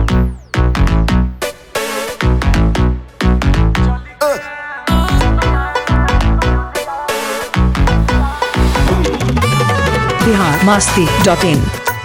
Bihar Masti dot in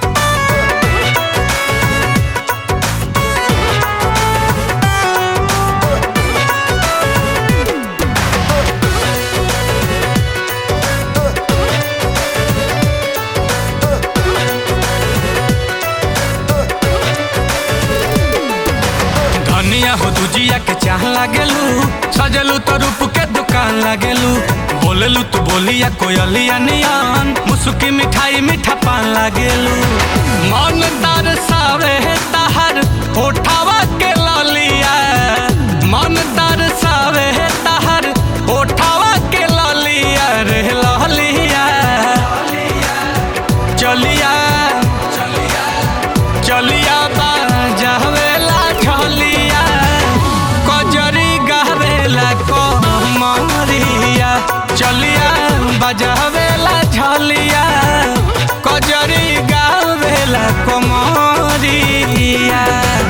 धनिया हो दुजिया के चाह लागेलू सजलू तो रूप के दुकान लागेलू बोलेलू तू बोलिया कोयलिया नियान मुसुकी मिठाई मीठा पान लागेलू मन दरसावे तहर होठावा के ललिया मन दरसावे तहर होठावा के ललिया रे ललिया चलिया चलिया बाजावेला झलिया कजरी गावेला कमरिया चलिया बजावेला झलिया कजरी गावेला कमरिया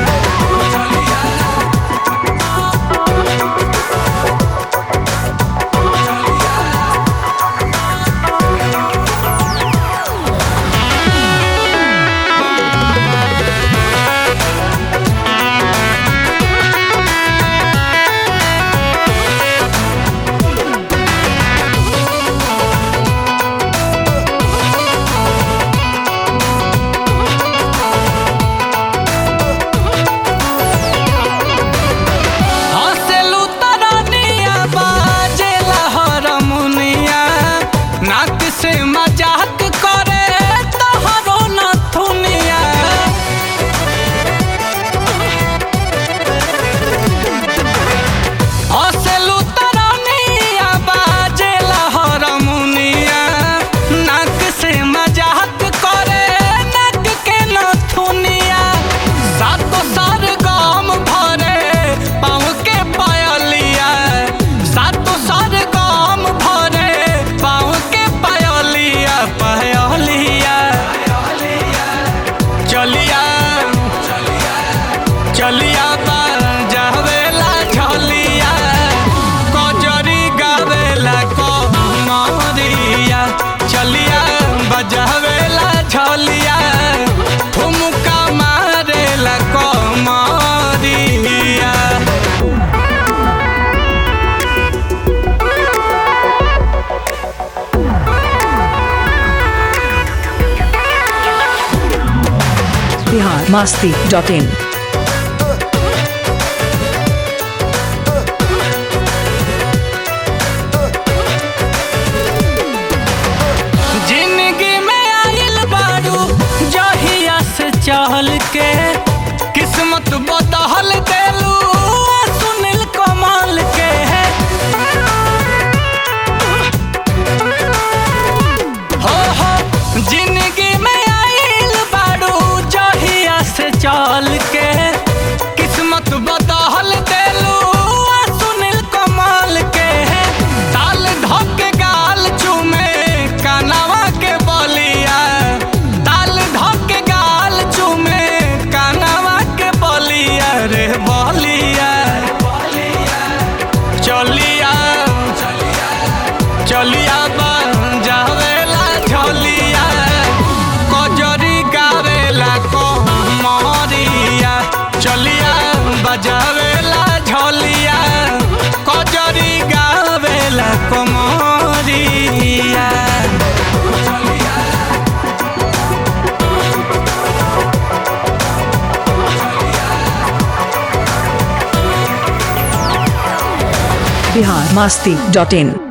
हँसेलू तरनिया बाजेला हरमुनिया नाक से मजाक करे तोहरो नथुनिया हँसेलू तरनिया बाजेला हरमुनिया नाक से मजाक करे नाक के नथुनिया सातो सार गाम भरे पाँव के पायलिया सातो सार गाम भरे पाँव के पायलिया पायलिया चलिया चलिया जावेला झलिया कजरी गावेला कमरिया चलिया बजावेला झलिया ठुमका मारेला कमरिया बिहार मस्ती डॉट इन जिंदगी में आइल बारू जहिया से चहल के किस्मत बदहल देलू सुनील कमाल के हो हो जिंदगी में आइल बारू जहिया से चल के किस्मत बदहल देलू सुनील कमाल के ताल धके गाल चूमे कानवा के बलिया ताल धके गाल चूमे कानवा के बलिया रे बलिया चलिया चलिया जावेला झलिया कजरी गावेला कमरिया चलिया बजावेला झलिया कजरी गावेला कमरिया बिहार मस्ती डॉट इन